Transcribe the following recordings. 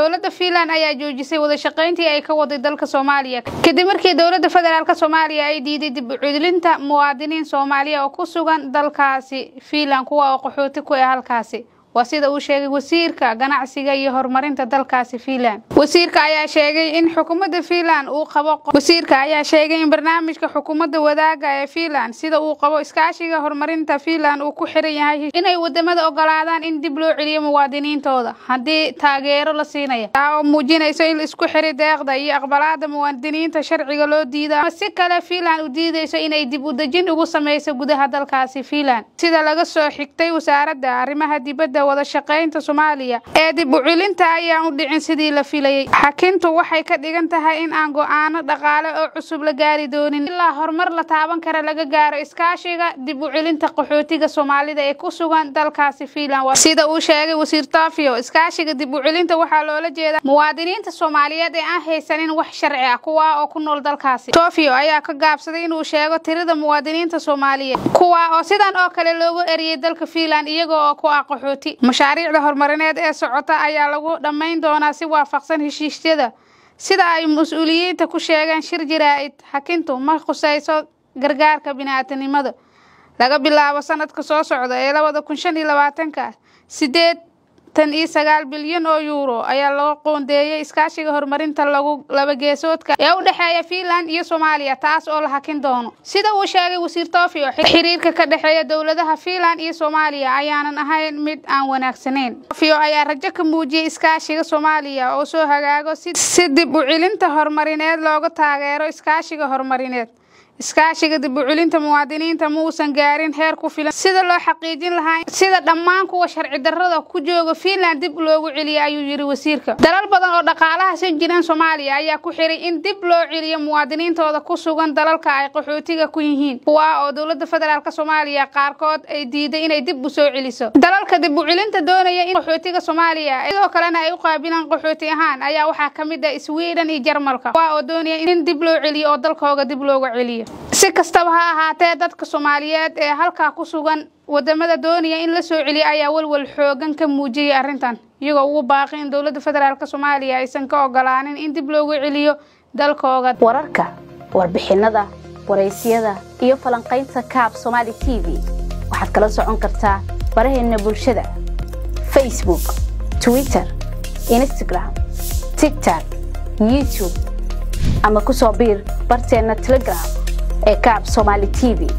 dowladda fiinland ayaa joojisay wadashaqayntii ay ka waday dalka soomaaliya kadib markii dowladda federaalk soomaaliya ay diiday dib u cudulinta muwaadiniin soomaaliya oo ku sugan dalkaasi fiinland kuwa oo qaxooti ku ah halkaasi waa sida uu sheegay wasiirka ganacsiga iyo horumarinta dalkaasi fiinland wasiirka ayaa sheegay in xukuumadda fiinland uu qabo wasiirka ayaa sheegay in barnaamijka xukuumadda wadaaga ee fiinland sida uu qabo iskaashiga horumarinta fiinland uu ku xiran yahay inay wadamada ogolaadaan in dib loo celiyo muwaadiniintooda haddii taageero la siinaya taa oo muujinayso in isku xiri deeqda iyo aqbalaada muwaadiniinta sharciga loo diida ama si kale fiinland u diidayso inay dib u dejin ugu sameyso gudaha dalkaasi fiinland sida laga soo xigtay wasaaradda arrimaha dibadda wada shaqaynta soomaaliya ee dib u celinta ayaan u dhicin sidii la filayay xakintu waxay ka dhigan tahay in aan go-aano dhaqaale oo cusub la gaari doonin ilaa horumar la taaban kara laga gaaro iskaashiga dib u celinta qaxootiga soomaalida ee ku sugan dalkaasi fiinland sida uu sheegay wasiir tofio iskaashiga dib u celinta waxaa loola jeedaa muwaadiniinta soomaaliyeed ee aan haysanin wax sharci ah kuwa oo ku nool dalkaasi tofio ayaa ka gaabsaday inuu sheego tirada muwaadiniinta soomaaliyeed kuwa oo sidan oo kale loogu eriyey dalka fiinland iyaga oo ku ah qaxooti mashaariicda horumarineed ee socota ayaa lagu dhammayn doonaa si waafaqsan heshiisyada sida ay mas-uuliyiinta ku sheegeen shir jaraa'id xakintu ma khusayso gargaarka bini-aadanimada laga bilaabo sanadka soo socda ee labada kun shan iyo labaatanka sideed tan iyo sagaal bilyan oo yuuro ayaa loo qoondeeyey iskaashiga horumarinta lagu labageesoodka ee u dhexeeya fiinland iyo soomaaliya taas oo la hakin doono sida uu sheegay wasiir tofio xiriirka ka dhexeeya dowladaha fiinland iyo soomaaliya ayaanan ahayn mid aan wanaagsanayn tofio ayaa rajo ka muujiyey iskaashiga soomaaliya oo soo hagaago si dib u celinta horumarineed looga taageero iskaashiga horumarineed iskaashiga dib u celinta muwaadiniinta ma uusan gaarin heer ku filan sida loo xaqiijin lahaa sida dhammaan kuwa sharci darrada ku jooga fiinland dib loogu celiya ayuu yidhi wasiirka dalal badan oo dhaqaalaha san jiraan soomaaliya ayaa ku xiray in dib loo celiyo muwaadiniintooda ku sugan dalalka ay qaxootiga ku yihiin kuwa oo dowladda federaalk soomaaliya qaarkood ay diiday inay dib u soo celiso dalalka dib u celinta doonaya in qaxootiga soomaaliya sidoo kalena ay u qaabilaan qaxooti ahaan ayaa waxaa ka mid ah sweden iyo jarmalka kuwa oo doonaya in dib loo celiyo oo dalkooga dib looga celiyo si kastaba ha ahaatee dadka soomaaliyeed ee halkaa ku sugan wadamada doonaya in la soo celiya ayaa walwal xoogan ka muujiyay arrintan iyagoo ugu baaqi in dowladda federaalk soomaaliya aysan ka ogolaanin in dib loogu celiyo dalkooga wararka warbixinada waraysyada iyo falanqaynta kaab somaali t v waxaad kala socon kartaa baraheena bulshada facebook twitter instagram tigtok youtube ama ku soo biir barteenna telegram ee kaab somaali t v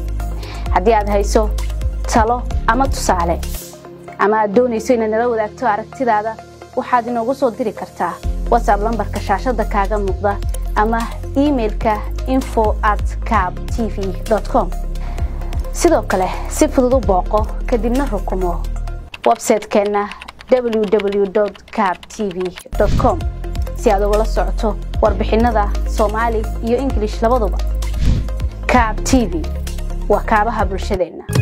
haddii aad hayso talo ama tusaale ama aad doonayso inaad nala wadaagto aragtidaada waxaad inoogu soo diri kartaa watsab lambarka shaashadda kaaga muuqda ama imailka info at cab t v com sidoo kale si fudud u booqo kadibna rukumo websaytekeenna www cab t v com si aad ugala socoto warbixinada soomaali iyo ingilish labaduba kaab t v waa kaabaha bulshadeenna